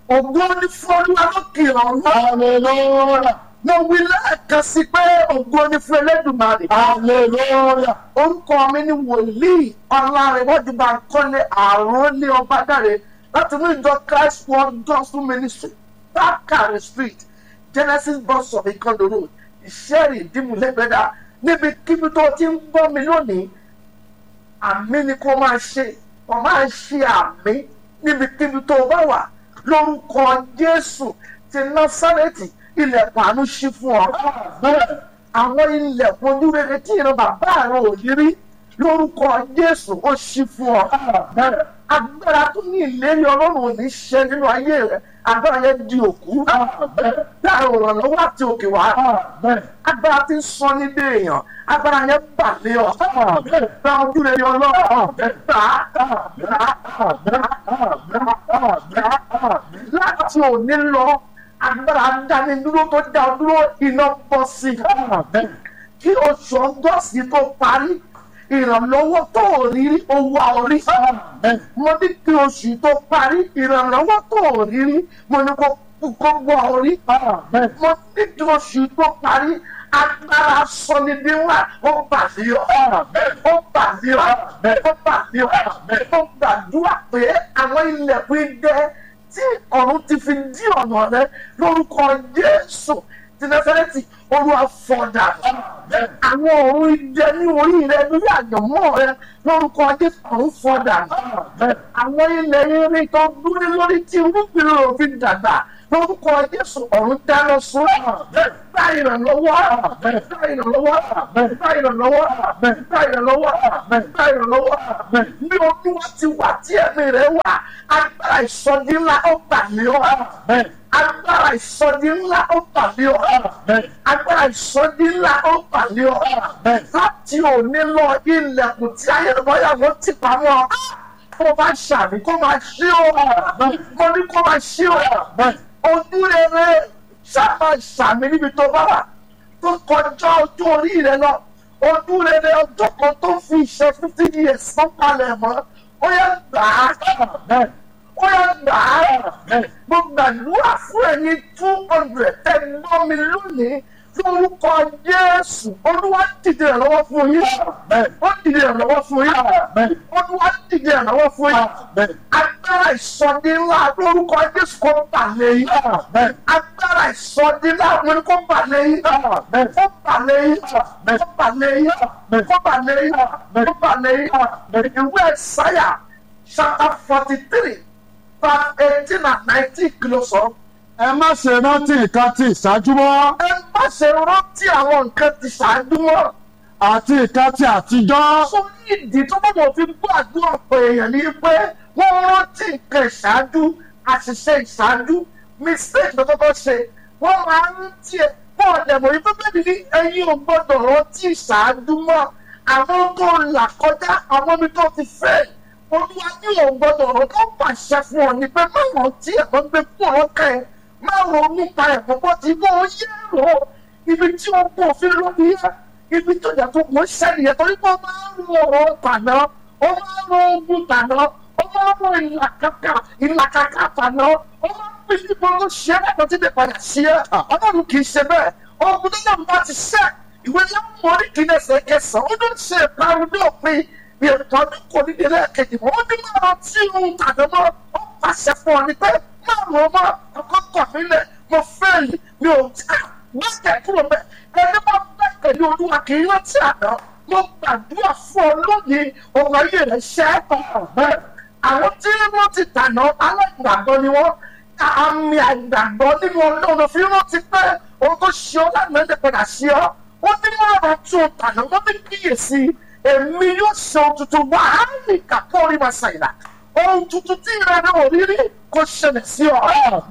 ògo ní fún olúwa lókè ọ̀run. hallelujah mo wí lẹ́ẹ̀kan sí pé ògo ní fún elédùnmarè. hallelujah orúkọ mi ni wòlíì ọlárẹ̀wọ́dì Bánkọ́lé àròlé ọbádàrẹ láti ní ìjọ Christ World Gospel Ministry Bákàrẹ̀ Street Genesis bus of Ikondo Road ìṣẹ́rì ìdímúlẹ́gbẹ̀dá níbi kíbi tó ti ń gbọ́ mi lónìí àmì ni kó máa ṣe kó máa ṣe àmì níbikíbi tó bá wà lórúkọ Jésù ti Násárẹ́tì ilẹ̀kùn àánú ṣí fún ọ àwọn ilẹ̀kùn ojúrere tí ìran bàbá rẹ ò ní rí lórúkọ Jésù ó ṣí fún ọ. agbára tó ní ìlérí ọlọ́run ò ní ṣe nínú ayé rẹ agbára yẹn di òkú. láàrin òrànlọ́wọ́ àti òkè wá. agbára tí ń sọ ní dé èèyàn agbára yẹn bà lé ọ. gba ojúrere ọlọ́run gbà láti òní lọ agbára dánidúró tó dá ọ dúró iná bọ́ sí i kí oṣù ọgọ́sì tó parí ìrànlọ́wọ́ tó ò rí rí owó orí. mo ní kí oṣù tó parí ìrànlọ́wọ́ tó ò rí rí mo ní kó kó gbọ́ orí. mo ní kí oṣù tó parí agbára sọnidínwá ó bàlẹ́ ọ́ ó bàlẹ́ ọ́ ó bàlẹ́ ọ́ ó gbàdúrà pé àwọn ilẹ̀kùn idẹ tí ọ̀run ti fi dí ọ̀nà rẹ lórúkọ Jésù ti Násárẹ́tì olúwa fọdà àwọn ọ̀run idẹ ní orí rẹ lórí àyànmọ́ rẹ lórúkọ Jésù ọ̀run fọdà àwọn ilẹ̀ irin tó dúró lórí tí irúgbìn rẹ ò fi dàgbà lórúkọ Jésù ọ̀run dáná sun gba ìrànlọ́wọ́ gba ìrànlọ́wọ́ gba ìrànlọ́wọ́ gba ìrànlọ́wọ́ gba ìrànlọ́wọ́ ní olúwa ti wà tí ẹ̀mí rẹ̀ wà agbára ìsọdí ńlá ó bà mí ọ́ agbára ìsọdí ńlá ó bà mí ọ́ agbára ìsọdí ńlá ó bà mí ọ́ láti òní lọ ilẹ̀kùn tí ayélujára ti pamọ́ kó máa ṣàmì kó máa ṣí ọ́ mo ní kó máa ṣí ọ́ ojú rere sábà ṣàmì níbi tó bá wà tó kọjá ojú orí rẹ lọ ojú rere ọjọ́ kan tó fi ṣe fifteen years tó palẹ̀ mọ́ ó yẹ gbà á ó yẹ gbà á mo gbàdúrà fún ẹni two hundred tẹ gbọ́ mi lónìí lórúkọ Jésù olúwa dìde ìrànlọ́wọ́ fún yín ó dìde ìrànlọ́wọ́ fún yín olúwa dìde ìrànlọ́wọ́ fún yín agbára ìsọdí ńlá lórúkọ Jésù kó bà lẹ́yìn agbára ìsọdí ńlá lórúkọ kó bà lẹ́yìn kó bà lẹ́yìn kó bà lẹ́yìn kó bà lẹ́yìn kó bà lẹ́yìn ìwé Ẹsáyà chapter forty three verse eighteen and nineteen kìlọ̀ sọ ẹ má ṣe rántí nǹkan tí ìṣáájú mọ́ ẹ má ṣe rántí àwọn nǹkan tí ṣáájú mọ́. àti nǹkan tí àtijọ́ sọ ní ìdí tó bá wọn fi gbọ́ àdúrà pé èèyàn ní pé wọ́n rántí nǹkan ìṣáájú àṣìṣe ìṣáájú mistake tó kọ́kọ́ ṣe wọ́n máa ń rántí ẹ̀ pọ̀ lẹ́mọ̀ yìí bíbélì ní ẹ̀yin ò gbọ́dọ̀ rántí ìṣáájú mọ́ àwọn tó là kọjá àwọn ibi tó ti fẹ́ olúwa ní ò gbọ́dọ̀ rántí ó pàṣẹ fún ọ ní pé má rántí ẹ̀ wọ́n gbé fún ọ kẹ́ ẹ̀ máa ronú nípa ẹ̀kọ́ bó ti bó yé rò ibi tí ó kó òfin lórí yẹ ibi tó yẹ kó kó sẹ́ni yẹ torí pé ó máa ń ro ọ̀rọ̀ tàná ó máa ń ro ogun tàná ó máa ń ro ìlàkàkà ìlàkàkà tàná ó máa ń pín nípa ó ṣe é lẹ́kọ̀ọ́ tí lè padà sí ẹ ọlọ́run kì í ṣe bẹ́ẹ̀ ogun tó yẹ bá ti ṣẹ́ ìwé láwọn orí kìíní ẹsẹ̀ kẹsàn-án ó ló ń ṣe ìparun ní òpin ìrìnkàn ní kò ní ilé kejì mọ́ ó ní máa tí ohun tàná mọ́ ó pàṣẹ fún ọ ní pé máa rò ó mọ́ ọkọ̀ kọ̀ nílẹ̀ mo fẹ́ẹ̀lì mi ò tí gbẹ́kẹ̀ kúrò mẹ́ ẹni bá gbẹ́kẹ̀ ní olúwa kì í rántí àná mo gbàdúrà fún ọ lónìí ọ̀rọ̀ ayé rẹ̀ ṣẹ́ ọ̀rẹ́ àwọn tí wọ́n ti tàná aláìgbàgbọ́ ni wọ́n àmì àìgbàgbọ́ nínú ọlọ́run fi rántí pé ohun tó ṣe ọ́ lánàá lè padà ṣe ọ́ wọ́n ní máa rà tún tàná wọ́n ní kíyèsí èmi yóò ṣe ohun tuntun wá á ní kàpọ̀ orí ma ṣàyìnà ohun tuntun tí ìrẹ́lẹ̀ òrírí kò ṣẹlẹ̀ sí ọ.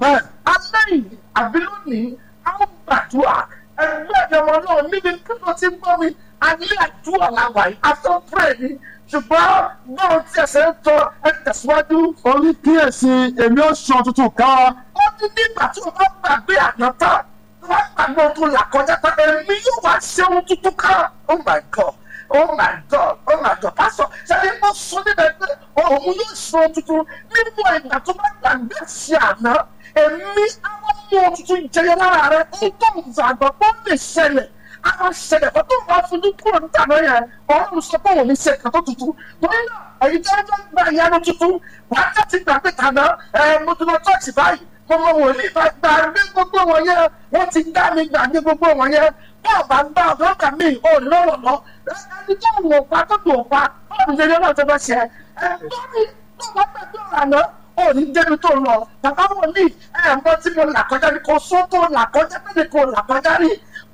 alẹ́ yìí àbí lónìí a ó gbàdúrà ẹgbẹ́ ìjọba náà níbi kí ló ti gbọ́ mi alẹ́ àdúrà làwà yìí after pray ni ṣùgbọ́n báwo tí ẹsẹ̀ ń tọ ẹ tẹ̀síwájú. orí kíyèsí èmi ó sọ tuntun kan ó ní nígbà tí o bá gbàgbé àná tán tó bá gbàgbé ohun tó là kọjá tán èmi yóò wá ṣe ohun tuntun kan oh my god oh my god oh my god pásọ ṣẹlẹ mo sọ níbẹ̀ pé òun yóò sọ tuntun nínú ìgbà tó bá gbàgbé sí àná èmi àwọn ọmọ tuntun jẹyọ lára rẹ ó tó ìgbàgbọ́ tó lè ṣẹlẹ̀ àwọn ṣẹlẹ̀ kó tó bá fojú kúrò níta náà yẹn ọ̀run sọ pé òun ní ṣe kàtó tuntun torí náà èyí tó ń gba ìyanu tuntun wàá jẹ́ ti gbàgbé tàná ẹ̀ mo ti lọ chọ́ọ̀chì báyìí gbogbo wòlíì bá gbàgbé gbogbo wọn yẹn wọ́n ti dá mi gbàgbé gbogbo wọn yẹn bọ́ọ̀ bá gbá ọ̀dọ́ kà mí ò lọ́rọ̀ lọ ẹni tó wò pa tó wò pa bọ́ọ̀lù yẹn lọ́wọ́ tó bá ṣe ẹ lórí tó bá gbàgbé ọ̀làná ò ní débi tó lọ bàbá wòlíì ẹ mọ tí mo là kọjá ní kò só tó là kọjá pé kò là kọjá rí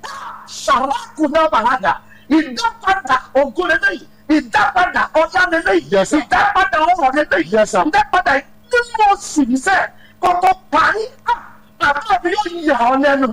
ṣàlákù náà bàlágà ìdápadà ògùn lélẹ́yìí ìdápadà ọ̀yá lélẹ́yìí Yes, sir. ìdápadà ọ̀rọ̀ lélẹ́yìí Yes, sir. ìdápadà nínú oṣù yìí sẹ́ẹ̀ kọ́kọ́ parí bàbá mi yóò yà ọ́ lẹ́nu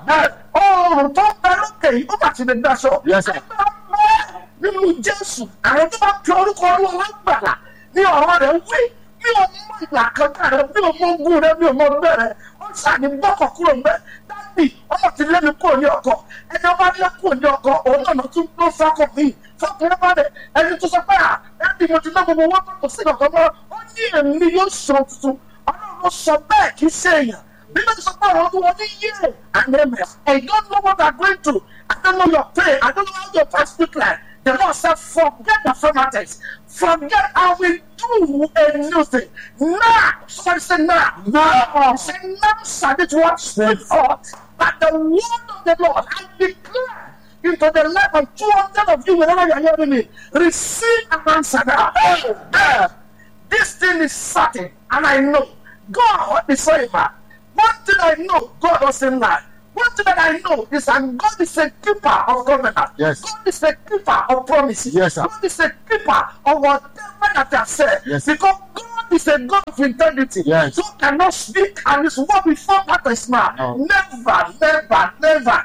ọ̀rùn tó ń bẹ lókè yìí ó bá ti lè daṣọ. Yes, sir. ẹgbẹ́ ọmọ nínú jésù àwọn tó bá fi orúkọ ọlọ́run lágbàlá ní ọ̀rọ̀ rẹ̀ wí mi ò mọ ìlà kankan rẹ mi ò mọ ogún rẹ mi ò mọ ọgbẹ rẹ ó ṣàní bọ́kọ̀ kúrò mbẹ dábì ọmọ ti lé mi kúrò ní ọkọ ẹni ọba lé kúrò ní ọkọ òun náà tún ló fọkọ mi fọkùnrin bá dẹ ẹni tó sọ pé à dábì mo ti ná gbogbo wọn kò sí kankan mọ ó ní èmi yóò sọ tuntun ọlọ́run ló sọ bẹ́ẹ̀ kì í ṣe èèyàn Bíbélì ti sọ pé àwọn ọdún wọn ní yé and amen. I don't know what I'm going through. I don't know your pain. I don't know how your past look like. The Lord said, forget the formalities. Forget I will do a new thing. Now, somebody say now. Now. Say now shall it what spring forth. But the word of the Lord, I declare into the life of 200 of you wherever you are hearing me. Receive an answer now. Amen. This thing is certain, and I know God is able. One thing I know, God doesn't lie. One thing that I know is that God is a keeper of covenant. Yes. God is a keeper of promises. Yes, sir. God is a keeper of whatever that I said. Yes. Because God is a God of integrity. Yes. So cannot speak and his word will fall out of his mouth. No. Never, never, never.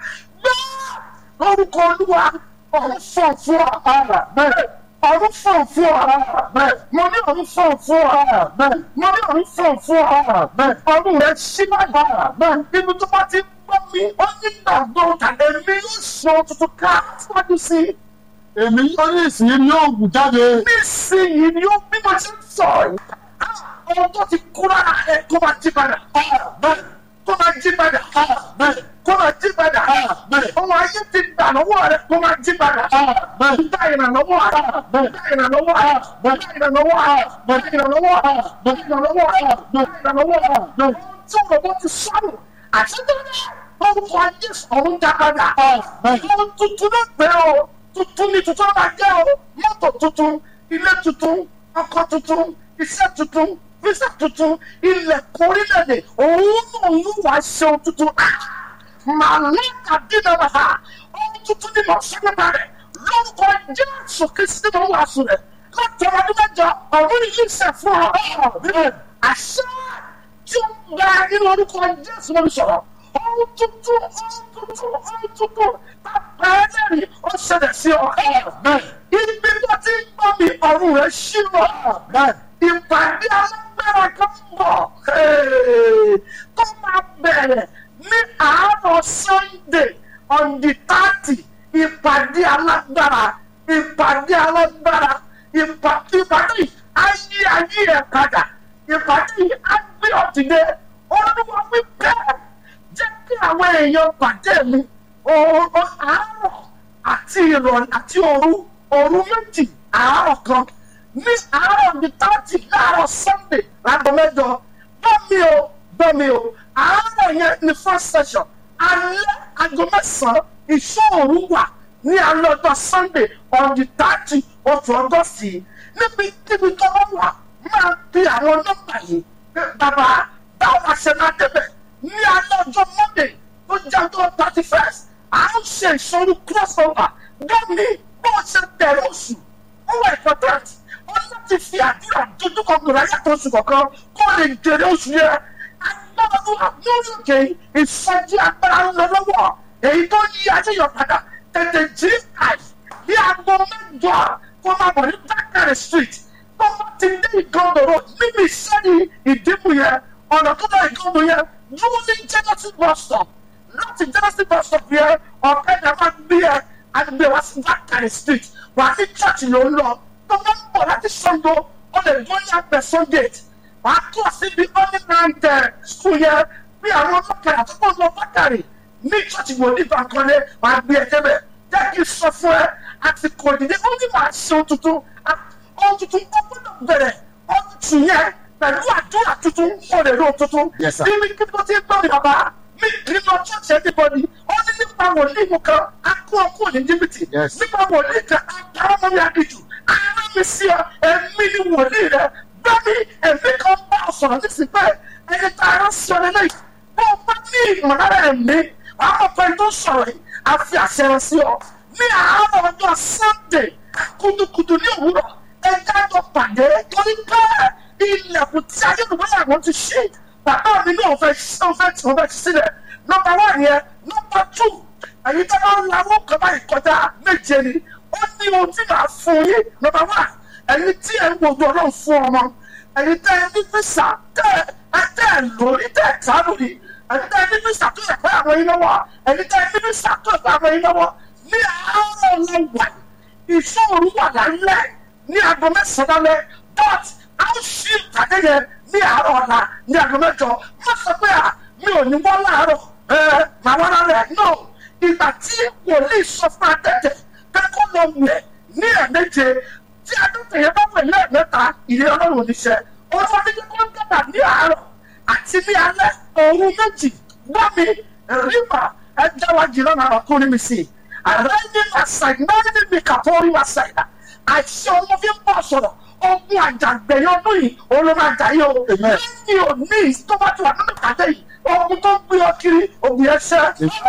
No! Lórúkọ Olúwa, ọ̀run fọ̀ fún ara bẹ́ẹ̀. Ọ̀run fọ̀ fún ara bẹ́ẹ̀. Mo ní ọ̀run fọ̀ fún ara bẹ́ẹ̀. Mo ní ọ̀run fọ̀ fún ara bẹ́ẹ̀. Ọ̀run rẹ̀ ṣí bàbá bẹ́ẹ̀. Ibi tó bá ti gbọ́ mi, ó ní gbàgbọ́ tàbí mi yóò sọ tuntun ká síwájú sí i èmi yóò ní ìsìn ní òògùn jáde. nísìnyí ni ó bí mo ti ń sọ yìí ọmọ tó ti kú lára ẹ kó máa jí padà bẹ́ẹ̀ kó máa jí padà bẹ́ẹ̀ kó máa jí padà bẹ́ẹ̀ ọmọ ayé ti gbà lọ́wọ́ rẹ kó máa jí padà bẹ́ẹ̀ dá ìrànlọ́wọ́ rẹ bẹ́ẹ̀ dá ìrànlọ́wọ́ rẹ bẹ́ẹ̀ dá ìrànlọ́wọ́ rẹ bẹ́ẹ̀ dá ìrànlọ́wọ́ rẹ bẹ́ẹ̀ dá ìrànlọ́wọ́ rẹ bẹ́ẹ̀ dá ìrànlọ́wọ́ rẹ bẹ́ẹ̀ tí òròbó ti sọnù àti tẹ́lẹ̀ orúkọ ayé ọ̀run já padà ohun tuntun ló gbé o tuntun ni tuntun máa jẹ́ o mọ́tò tuntun ilé tuntun ọkọ̀ tuntun iṣẹ́ tuntun fíṣà tuntun ilẹ̀ kórìlẹ̀dẹ̀ òun náà ló wá ṣe ohun tuntun màlúùkà dínà bàbá ohun tuntun ni mo ṣe nípa rẹ̀ lórúkọ jésù kristi mo wà sùn rẹ̀ láti ọdún mẹ́jọ ọ̀run yìí ṣe fún ọ àṣẹ tí ó ń gba nínú orúkọ jésù mo sọ̀rọ̀ ohun tuntun ohun tuntun ohun tuntun bàbá ẹlẹ́rìí ó ṣẹlẹ̀ sí ọ ibi tó ti ń gbọ́ mi ọ̀run rẹ̀ ṣí wọ ìpàdé alágbára kan ń bọ̀ tó máa bẹ̀rẹ̀ ní àárọ̀ sunday on the thirty ìpàdé alágbára ìpàdé alágbára ìpàdé ìpàdé yìí á yí ayé ẹ̀ padà ìpàdé yìí á gbé ọ̀dìdẹ olúwa wí bẹ́ẹ̀ jẹ́ kí àwọn èèyàn pàdé mi òòrùn àárọ̀ àti ìrọ̀lẹ́ àti òru òru méjì àárọ̀ kan ní àárọ̀ ní tààtì láàárọ̀ sunday láago mẹ́jọ bọ́mi o bọ́mi o àárọ̀ yẹn ní first session alẹ́ aago mẹ́sàn-án ìṣòro wà ní alẹ́ ọjọ́ sunday on the thirty oṣù ọgọ́sì níbi kíbi tó bá wà máa pe àwọn nọ́mbà yìí pé bàbá báwo la ṣe máa débẹ̀ ní alẹ́ ọjọ́ monday tó jẹ́ ọjọ́ thirty first à ń ṣe ìṣòro crossover gbọ́mi bó ṣe bẹ̀rẹ̀ oṣù ó wà important wọ́n láti fi àdúrà dojúkọ gbòòrò ayàtọ̀ oṣù kọ̀ọ̀kan kó lè jèrè oṣù yẹn agbára lórí òkè ìsọjí agbára ń lọ lọ́wọ́ èyí tó yí ayéyọ̀ padà tètè jí àì bí aago mẹ́jọ kó máa bọ̀ ní dákàrẹ̀ street tó bá ti dé ìgànnòrò níbi ìṣẹ́ni ìdìbò yẹn ọ̀nà tó bá ìgànnò yẹn dúró ní genesis bus stop láti genesis bus stop yẹn ọ̀kadà máa gbé ẹ àgbẹ̀ wá sí bákàrẹ̀ street wà ní church ló ń lọ tó bá ń bọ̀ láti Ṣàngó ó lè gbọ́ ní àgbẹ̀sán gate wà á tó síbi ọ́nìnàìtẹ̀ school yẹn bí àwọn bákàrẹ̀ àtúkọ̀ lọ bákàrẹ̀ ní church wò ní ìbàkanlé wà á gbé ẹ̀jẹ̀ bẹ̀ jẹ́ kí n sọ fún ẹ àti kò dìde ó ní màá ṣe ohun tuntun ohun tuntun ó gbọ́dọ̀ bẹ̀rẹ̀ ohun tù yẹn pẹ̀lú àdúrà tuntun ó lè rí ohun tuntun Yes, sir. níbi kí ló ti ń gbọ́ mi bàbá mi nínú church everybody ó ní nípa wòlíì mu kan á kó ọkọ ní jìbìtì Yes. nípa wòlíì kan á dáwọ́ mọ́ mi àdìjù ara mi sí ọ ẹ̀mí ni wòlíì rẹ bẹ́ẹ̀ni ẹ̀mí kan bá ọ sọ̀rọ̀ nísìnyí pé ẹni tá a rán sí ọ lẹ́lẹ́yìí bó o bá ní ìmọ̀lára ẹ̀mí àwọn ọ̀pẹ tó sọ̀rọ̀ yìí á fi àṣẹ rẹ sí ọ ní àárọ̀ ọjọ́ Sunday kùtùkùtù ní òwúrọ̀ ẹja jọ pàdé torí pé ilẹ̀kùn tí ayélujára ti ṣe bàbá mi náà fẹ́ ṣe fẹ́ tí wọ́n fẹ́ ṣe sílẹ̀ nọ́mbà wà yẹn nọ́mbà tù èyí tí wọ́n ń lawọ́ kan báyìí kọjá méje ni ó ní ohun tí màá fún yín nọ́mbà wà èyí tí ẹ̀ ń gbogbo ọlọ́run fún ọmọ èyí tẹ́ ẹ ní físà tẹ́ ẹ tẹ́ ẹ lórí tẹ́ ẹ tánú ni èyí tẹ́ ẹ ní físà tó yẹ pé àwọn yín lọ́wọ́ èyí tẹ́ ẹ ní físà tó yẹ pé àwọn yín lọ́wọ́ ní àárọ̀ ọlọ́wà ìṣòro wà lálẹ́ ní aago mẹ́sàn-án lálẹ́ but a ó ṣí ìpàdé yẹn ní àárọ̀ ọ̀la ní aago mẹ́jọ má sọ pé à mi ò ní wọ́n láàárọ̀ ẹ màá wọ́n lálẹ́ no ìgbà tí wòlíì sọ fún adẹ́tẹ̀ pé kó lọ wẹ̀ ní ẹ̀ẹ́dẹ́jẹ tí adẹ́tẹ̀ yẹn bá wẹ̀ ní ẹ̀ẹ́dẹ́ta ìyẹn ọlọ́run oníṣẹ́ olúwa ní kó ń dàgbà ní àárọ̀ àti ní alẹ́ òru méjì gbọ́ mi rìbà ẹja wa jìnnà náà ọkùnrin mi sí i àrẹ́ni àṣàgbẹ́ni mi kàtọ́rí wa ṣàyà àìsí ọmọ fi ń bọ̀ sọ̀rọ̀ ogun àjàgbẹ̀yẹ ọdún yìí olórí àjàyè o Amen. lẹ́yìn òní tó bá ti wà nínú ìpàdé yìí ogun tó ń gbé ọ kiri ogun yẹn ṣẹ́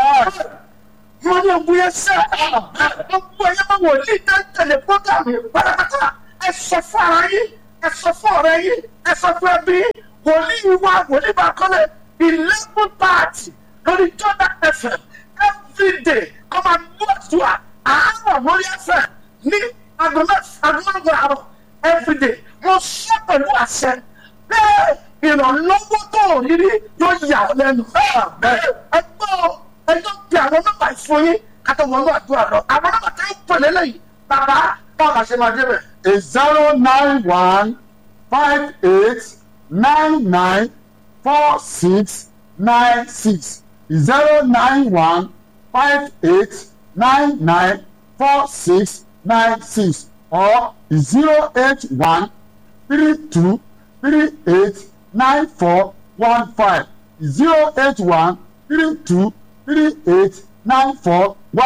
wọ́n ní ogun yẹn ṣẹ́ gbogbo ẹ̀yẹ máa wò ní tẹ́lẹ̀ prógámù pátápátá ẹ sọ fún ara yín ẹ sọ fún ọ̀rẹ́ yín ẹ sọ fún ẹbí yín wòlíì wa wòlíì bá kọ́lé eleven thirty lórí Jordan FM everyday kọ́ máa mú àdúrà àárọ̀ lórí FM ní aago mẹ́fà àárọ̀ everyday mo sọ pẹ̀lú àṣẹ bẹ́ẹ̀ ìrànlọ́wọ́ tó ò rí rí yóò yà ọ́ lẹ́nu. ẹgbẹ́ ẹjọ́ bí àwọn nọ́mbà ìfún yín kátó wọnú àdúrà lọ àwọn nọ́mbà tó ń pèlè lẹ́yìn bàbá báwo la ṣe máa dé bẹ̀. a zero nine one five eight nine nine four six nine six zero nine one five eight nine nine four six nine six or zero eight one three two three eight nine four one five zero eight one three two three eight nine four